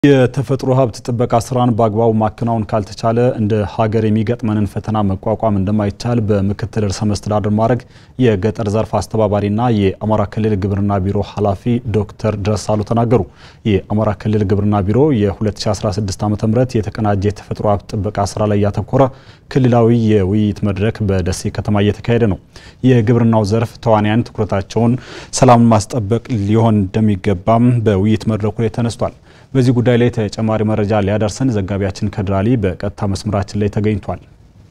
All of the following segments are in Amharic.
የተፈጥሮ ሀብት ጥበቃ ስራን በአግባቡ ማከናወን ካልተቻለ እንደ ሀገር የሚገጥመንን ፈተና መቋቋም እንደማይቻል በምክትል ርዕሰ መስተዳድር ማዕረግ የገጠር ዘርፍ አስተባባሪና የአማራ ክልል ግብርና ቢሮ ኃላፊ ዶክተር ድረሳሉ ተናገሩ። የአማራ ክልል ግብርና ቢሮ የ2016 ዓ ም የተቀናጀ የተፈጥሮ ሀብት ጥበቃ ስራ ላይ ያተኮረ ክልላዊ የውይይት መድረክ በደሴ ከተማ እየተካሄደ ነው። የግብርናው ዘርፍ ተዋንያን ትኩረታቸውን ሰላምን ማስጠበቅ ሊሆን እንደሚገባም በውይይት መድረኩ ላይ ተነስቷል። በዚህ ጉዳይ ላይ ተጨማሪ መረጃ ሊያደርሰን ዘጋቢያችን ከድር አሊ በቀጥታ መስመራችን ላይ ተገኝቷል።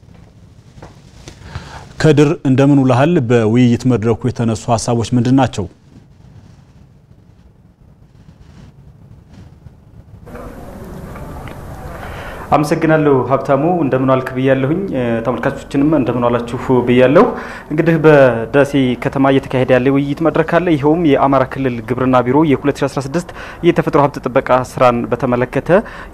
ከድር እንደምን ውለሃል? በውይይት መድረኩ የተነሱ ሀሳቦች ምንድን ናቸው? አመሰግናለሁ ሀብታሙ። እንደምን ዋልክ ብያለሁኝ። ተመልካቾችንም እንደምን ዋላችሁ ብያለሁ። እንግዲህ በደሴ ከተማ እየተካሄደ ያለ ውይይት መድረክ አለ። ይኸውም የአማራ ክልል ግብርና ቢሮ የ2016 የተፈጥሮ ሀብት ጥበቃ ስራን በተመለከተ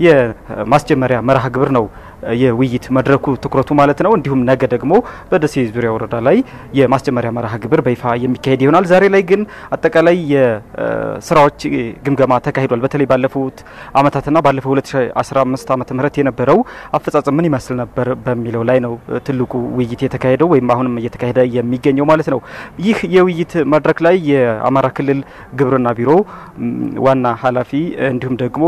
የማስጀመሪያ መርሃ ግብር ነው የውይይት መድረኩ ትኩረቱ ማለት ነው። እንዲሁም ነገ ደግሞ በደሴ ዙሪያ ወረዳ ላይ የማስጀመሪያ መርሃ ግብር በይፋ የሚካሄድ ይሆናል። ዛሬ ላይ ግን አጠቃላይ የስራዎች ግምገማ ተካሂዷል። በተለይ ባለፉት አመታትና ባለፈው 2015 ዓመተ ምህረት የነበረው አፈጻጸም ምን ይመስል ነበር በሚለው ላይ ነው ትልቁ ውይይት የተካሄደው ወይም አሁንም እየተካሄደ የሚገኘው ማለት ነው። ይህ የውይይት መድረክ ላይ የአማራ ክልል ግብርና ቢሮ ዋና ኃላፊ እንዲሁም ደግሞ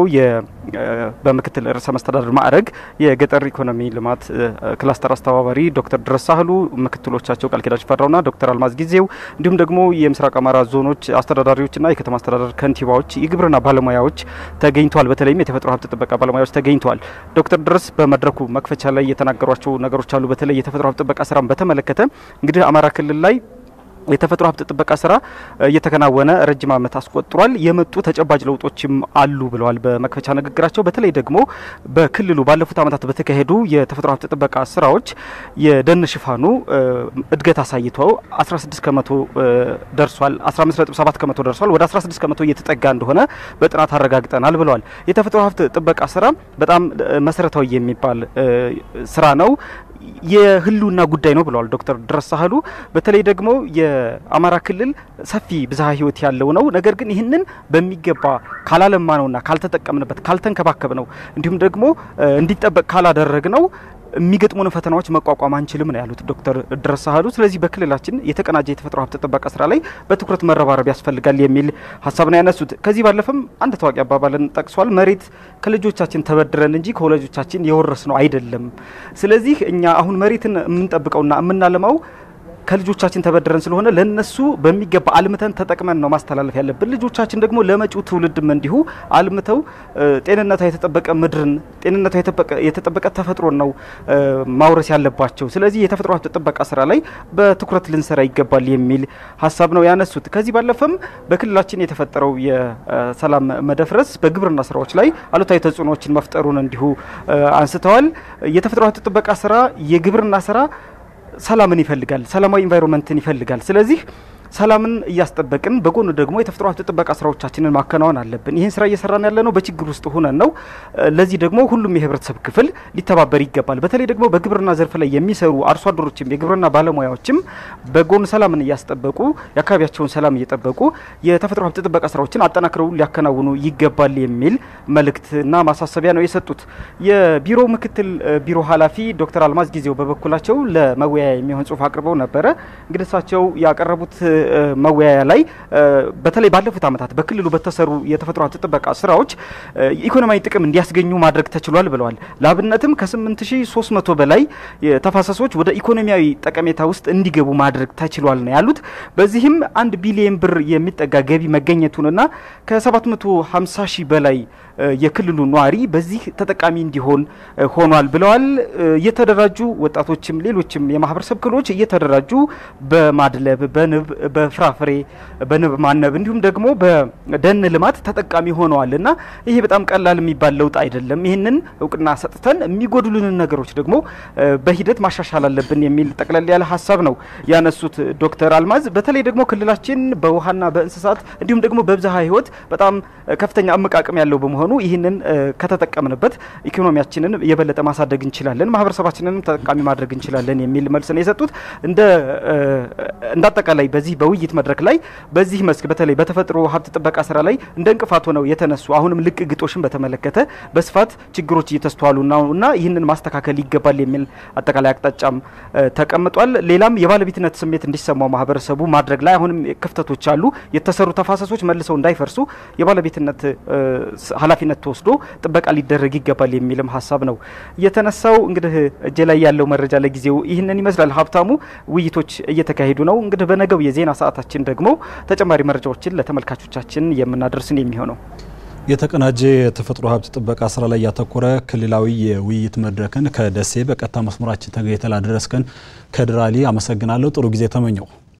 በምክትል ርዕሰ መስተዳድር ማዕረግ የገጠር ኢኮኖሚ ልማት ክላስተር አስተባባሪ ዶክተር ድረስ ሳህሉ፣ ምክትሎቻቸው ቃል ኪዳን ፈራውና ዶክተር አልማዝ ጊዜው እንዲሁም ደግሞ የምስራቅ አማራ ዞኖች አስተዳዳሪዎችና የከተማ አስተዳደር ከንቲባዎች፣ የግብርና ባለሙያዎች ተገኝተዋል። በተለይም የተፈጥሮ ሀብት ጥበቃ ባለሙያዎች ተገኝተዋል። ዶክተር ድረስ በመድረኩ መክፈቻ ላይ የተናገሯቸው ነገሮች አሉ። በተለይ የተፈጥሮ ሀብት ጥበቃ ስራን በተመለከተ እንግዲህ አማራ ክልል ላይ የተፈጥሮ ሀብት ጥበቃ ስራ እየተከናወነ ረጅም ዓመት አስቆጥሯል። የመጡ ተጨባጭ ለውጦችም አሉ ብለዋል በመክፈቻ ንግግራቸው። በተለይ ደግሞ በክልሉ ባለፉት ዓመታት በተካሄዱ የተፈጥሮ ሀብት ጥበቃ ስራዎች የደን ሽፋኑ እድገት አሳይቶ 16 ከመቶ ደርሷል። 15.7 ከመቶ ደርሷል። ወደ 16 ከመቶ እየተጠጋ እንደሆነ በጥናት አረጋግጠናል ብለዋል። የተፈጥሮ ሀብት ጥበቃ ስራ በጣም መሰረታዊ የሚባል ስራ ነው የህልውና ጉዳይ ነው ብለዋል ዶክተር ድረስ ሳህሉ። በተለይ ደግሞ የአማራ ክልል ሰፊ ብዝሃ ህይወት ያለው ነው። ነገር ግን ይህንን በሚገባ ካላለማ ነውና ካልተጠቀምንበት፣ ካልተንከባከብ ነው እንዲሁም ደግሞ እንዲጠበቅ ካላደረግ ነው የሚገጥሙን ፈተናዎች መቋቋም አንችልም ነው ያሉት ዶክተር ድረስ ሳህሉ። ስለዚህ በክልላችን የተቀናጀ የተፈጥሮ ሀብት ጥበቃ ስራ ላይ በትኩረት መረባረብ ያስፈልጋል የሚል ሀሳብ ነው ያነሱት። ከዚህ ባለፈም አንድ ታዋቂ አባባልን ጠቅሷል። መሬት ከልጆቻችን ተበድረን እንጂ ከወላጆቻችን የወረስ ነው አይደለም። ስለዚህ እኛ አሁን መሬትን የምንጠብቀውና የምናለማው ከልጆቻችን ተበድረን ስለሆነ ለነሱ በሚገባ አልምተን ተጠቅመን ነው ማስተላለፍ ያለብን። ልጆቻችን ደግሞ ለመጪው ትውልድም እንዲሁ አልምተው ጤንነቷ የተጠበቀ ምድርን ጤንነቷ የተጠበቀ ተፈጥሮን ነው ማውረስ ያለባቸው። ስለዚህ የተፈጥሮ ሀብት ጥበቃ ስራ ላይ በትኩረት ልንሰራ ይገባል የሚል ሀሳብ ነው ያነሱት። ከዚህ ባለፈም በክልላችን የተፈጠረው የሰላም መደፍረስ በግብርና ስራዎች ላይ አሉታዊ ተጽዕኖዎችን መፍጠሩን እንዲሁ አንስተዋል። የተፈጥሮ ሀብት ጥበቃ ስራ የግብርና ስራ ሰላምን ይፈልጋል። ሰላማዊ ኢንቫይሮንመንትን ይፈልጋል። ስለዚህ ሰላምን እያስጠበቅን በጎን ደግሞ የተፈጥሮ ሀብት ጥበቃ ስራዎቻችንን ማከናወን አለብን። ይህን ስራ እየሰራን ያለ ነው በችግር ውስጥ ሆነን ነው። ለዚህ ደግሞ ሁሉም የህብረተሰብ ክፍል ሊተባበር ይገባል። በተለይ ደግሞ በግብርና ዘርፍ ላይ የሚሰሩ አርሶ አደሮችም የግብርና ባለሙያዎችም በጎን ሰላምን እያስጠበቁ የአካባቢያቸውን ሰላም እየጠበቁ የተፈጥሮ ሀብት ጥበቃ ስራዎችን አጠናክረው ሊያከናውኑ ይገባል የሚል መልእክትና ማሳሰቢያ ነው የሰጡት። የቢሮ ምክትል ቢሮ ኃላፊ ዶክተር አልማዝ ጊዜው በበኩላቸው ለመወያያ የሚሆን ጽሁፍ አቅርበው ነበረ። እንግዲህ እሳቸው ያቀረቡት መወያያ ላይ በተለይ ባለፉት ዓመታት በክልሉ በተሰሩ የተፈጥሮ ሀብት ጥበቃ ስራዎች ኢኮኖሚያዊ ጥቅም እንዲያስገኙ ማድረግ ተችሏል ብለዋል። ለአብነትም ከ8300 በላይ ተፋሰሶች ወደ ኢኮኖሚያዊ ጠቀሜታ ውስጥ እንዲገቡ ማድረግ ተችሏል ነው ያሉት። በዚህም አንድ ቢሊየን ብር የሚጠጋ ገቢ መገኘቱንና ከ750 ሺህ በላይ የክልሉ ነዋሪ በዚህ ተጠቃሚ እንዲሆን ሆኗል ብለዋል። የተደራጁ ወጣቶችም ሌሎችም የማህበረሰብ ክፍሎች እየተደራጁ በማድለብ በንብ በፍራፍሬ በንብ ማነብ እንዲሁም ደግሞ በደን ልማት ተጠቃሚ ሆነዋል እና ይሄ በጣም ቀላል የሚባል ለውጥ አይደለም። ይህንን እውቅና ሰጥተን የሚጎድሉንን ነገሮች ደግሞ በሂደት ማሻሻል አለብን የሚል ጠቅለል ያለ ሀሳብ ነው ያነሱት ዶክተር አልማዝ። በተለይ ደግሞ ክልላችን በውሃና በእንስሳት እንዲሁም ደግሞ በብዝሃ ህይወት በጣም ከፍተኛ አመቃቀም ያለው በመሆኑ ይህንን ከተጠቀምንበት ኢኮኖሚያችንን የበለጠ ማሳደግ እንችላለን፣ ማህበረሰባችንንም ተጠቃሚ ማድረግ እንችላለን የሚል መልስ ነው የሰጡት። እንደ አጠቃላይ በዚህ በውይይት መድረክ ላይ በዚህ መስክ በተለይ በተፈጥሮ ሀብት ጥበቃ ስራ ላይ እንደ እንቅፋት ሆነው የተነሱ አሁንም ልቅ ግጦሽን በተመለከተ በስፋት ችግሮች እየተስተዋሉ ነውና ይህንን ማስተካከል ይገባል የሚል አጠቃላይ አቅጣጫም ተቀምጧል። ሌላም የባለቤትነት ስሜት እንዲሰማው ማህበረሰቡ ማድረግ ላይ አሁንም ክፍተቶች አሉ። የተሰሩ ተፋሰሶች መልሰው እንዳይፈርሱ የባለቤትነት ኃላፊነት ተወስዶ ጥበቃ ሊደረግ ይገባል የሚልም ሀሳብ ነው የተነሳው። እንግዲህ እጄ ላይ ያለው መረጃ ለጊዜው ይህንን ይመስላል። ሀብታሙ፣ ውይይቶች እየተካሄዱ ነው። እንግዲህ በነገው የዜና ሰዓታችን ደግሞ ተጨማሪ መረጃዎችን ለተመልካቾቻችን የምናደርስን የሚሆነው የተቀናጀ የተፈጥሮ ሀብት ጥበቃ ስራ ላይ ያተኮረ ክልላዊ የውይይት መድረክን ከደሴ በቀጥታ መስመራችን ተገኝተህ ላደረስከን ከድራሊ አመሰግናለሁ። ጥሩ ጊዜ ተመኘው።